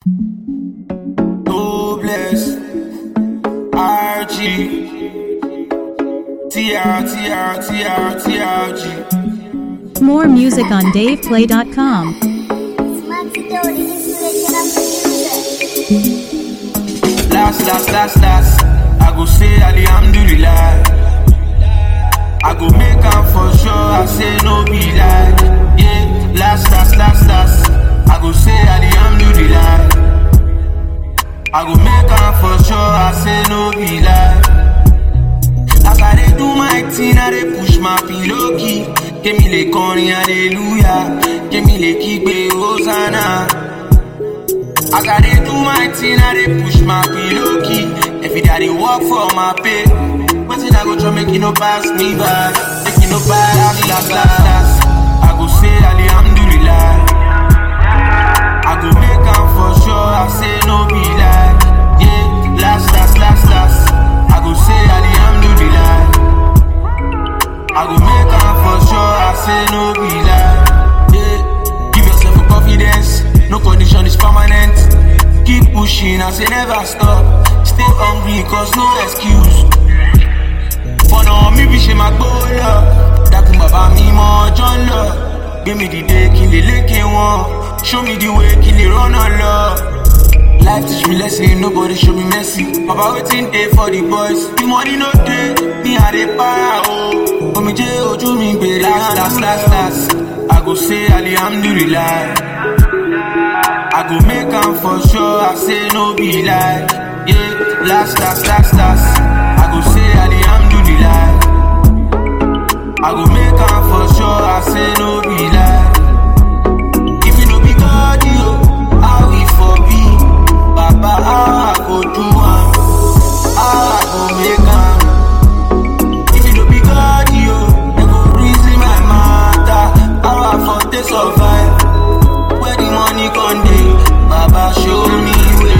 Hopeless. RG. TR, TR, TR, TRG. More music on DavePlay.com. Last, last, last, last. I go say Alhamdulillah. I go make am for sure. I say no be lie. Yeah, last, last, last, last. I go say Alhamdulillah. I go make am for sure. I say no be lie. As I dey do my thing, I dey push my pillow key. Kémi lè kọrin hallelujah, kémi lè kígbe hosanna. As I dey do my thing, I dey push my pillow key. Every day I dey work for my pay. Wetin I go try make e no pass me by, make e no pass me last last last. I go say alhamdulillah. I go make am for sure. I say no be lie. Yeah, last last last last. I go say alhamdulillah. I go make am for sure. I say no be lie. Yeah, give yourself a confidence. No condition is permanent. Keep pushing, I say never stop. Stay hungry, cause no excuse. Fọ̀nà mi bí ṣe máa gbó lọ. Dákun bàbá mi mọ ọjọ́ ń lọ. Gbé mi dìde kí n lè lékè wọn. Show me the way kí n lè rọ́nà lọ. Life teach me lesson, nobody show me mercy. Baba wetin dey for the boys? The money no dey, me I dey para o. Omijé ojú mi gbèrè last last last last. I go say alhamdulillah. I go make am for sure, I say no be lie. Yeah, last, last, last, last. I go say alhamdulillah. I go make am for sure, I say no be lie. If you no be God, you, how we for be? Baba, how I go do am? How I go make am? If you no be God, you, they go reason my matter. How I for take survive? Where the money con dey? Baba show me way.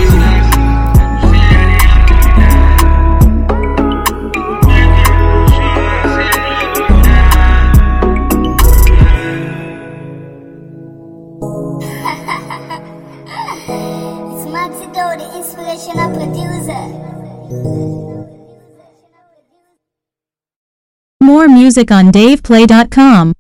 It's Maxi Doe, the inspirational producer. More music on DavePlay.com.